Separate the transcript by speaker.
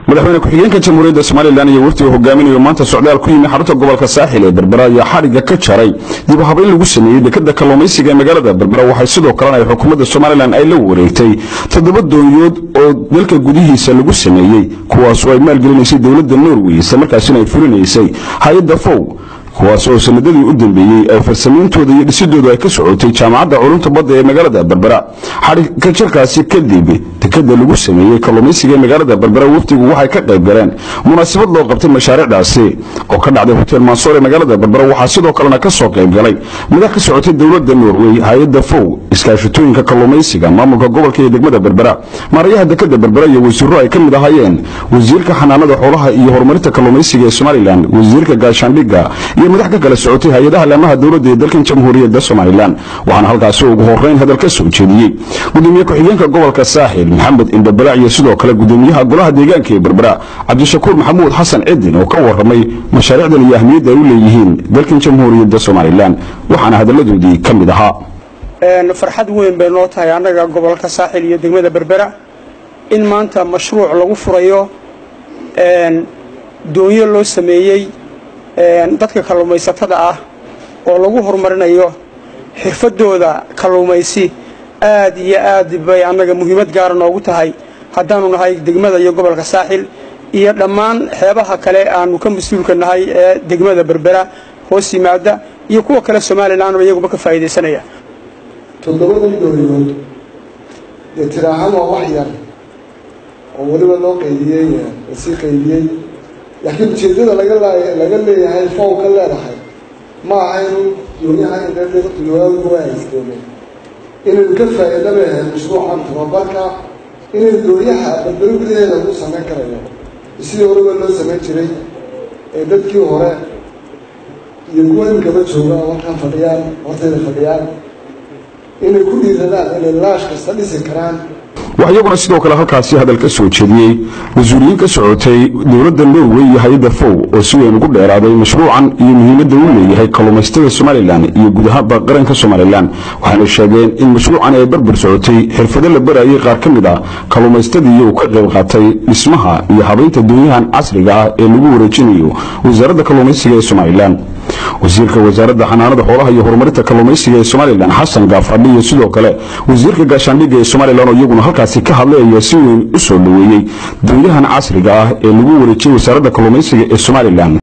Speaker 1: madaxweyne ku-xigeenka jamhuuriyadda somalilan iyo waftiga hogaaminayo maanta socdaal ku yimi xarunta gobolka saaxil ee berbera ayaa xadhigga ka jaray dib u habayn lagu sameeyey dekada kalluumaysiga ee magaalada berbera waxay sidoo kalena ay xukuumadda somalilan ay la wareegtay toddoba doonyood oo dalka gudihiisa lagu sameeyey kuwaasoo ay maalgelinaysay dowladda norway isla markaasina ay fulinaysay hay-adda fow kuwaas oo sanadadii u dambeeyey ay farsameyntooda iyo dhisidoodu ay ka socotay jaamacadda culumta badda ee magaalada berbera xadhigka jarkaasi kadib dekada lagu sameeyey kalluumaysiga ee magaalada berbera wafdigu waxay ka qayb galeen munaasabad loo qabtay mashaariicdaasi oo ka dhacday hotel mansoor ee magaalada berbera waxaa sidoo kalena ka soo qayb galay madax ka socotay dowladda norway hay-adda fow iskaashatooyinka kalluumaysiga maamulka gobolka iyo degmada berbera maarayaha dekada berbera iyo wasiiro ay ka mid ahaayeen wasiirka xanaanada xoolaha iyo horumarinta kalluumaysiga ee somalilan wasiirka gaashaandhigga iyo madax ka kala socotay hay-adaha laamaha dowladda ee dalkan jamhuuriyadda somalilan waxaana halkaasi ugu horeyn hadal ka soo jeediyey gudoomiye ku-xigeenka gobolka saaxil maxamed indhabalac iyo sidoo kale gudoomiyaha golaha deegaanka ee berbera cabdishakuur maxamuud xasan cidin oo ka waramay mashaariicdan iyo ahmiyadda ay u leeyihiin dalkan jamhuuriyadda somalilan waxaana hadalladoodii ka mid ahaa
Speaker 2: farxad weyn bay noo tahay annaga gobolka saaxil iyo degmada berbera in maanta mashruuc lagu furayo doonyo loo sameeyey dadka kalluumaysatada ah oo lagu horumarinayo xirfadooda kalluumaysi aad iyo aad bay annaga muhiimad gaara noogu tahay haddaanu nahay degmada iyo gobolka saaxil iyo dhammaan xeebaha kale aanu ka mas-uulka nahay ee degmada berbera hoos yimaada iyo kuwa kale somalilanba iyaguba ka faa'iidaysanaya
Speaker 3: toddobadan dooriyood dee tiraahaan waa wax yar oo weliba loo qaydiyey lasii qaydiyey laakiin ujeeddada laga laga leeyahay fow ka leedahay ma aha inu doonyaha indhadhigawaa haysdoome inaynu ka faa'iida leeyahay mashruucan tababarka inaynu doonyaha berberi gudaheeda lagu samayn karayo sidii horeba loo samayn jiray ee dadkii hore iyo kuwa imikaba jooga oo halkan fadhiyaan hortayda fadhiyaan inay ku dhiiradaan inay laash kasta dhisi karaan
Speaker 1: wax iyaguna sidoo kale halkaasi hadal ka soo jeediyey mas-uuliyiin ka socotay dowladda norway iyo hay-adda fow oo si weyn ugu dheeraaday mashruucan iyo muhiimadda uu leeyahay kalluumaysatada somalilan iyo guud ahaanba qaranka somalilan waxayna sheegeen in mashruucan ay barbar socotay xirfado la barayay qaar ka mid ah kalluumaystadii uu ka qayb qaatay dhismaha iyo habaynta doonyahan casriga ah ee lagu wareejinayo wasaaradda kalluumaysiga ee somalilan wasiirka wasaaradda xanaanada xoolaha iyo horumarinta kalluumaysiga ee somalilan xasan gaafadhi iyo sidoo kale wasiirka gaashaandhigga ee somalilan oo iyaguna halkaasi ka hadlay ayaa si weyn u soo dhoweeyey doonyahan casriga ah ee lagu wareejiyey wasaaradda kalluumaysiga ee somalilan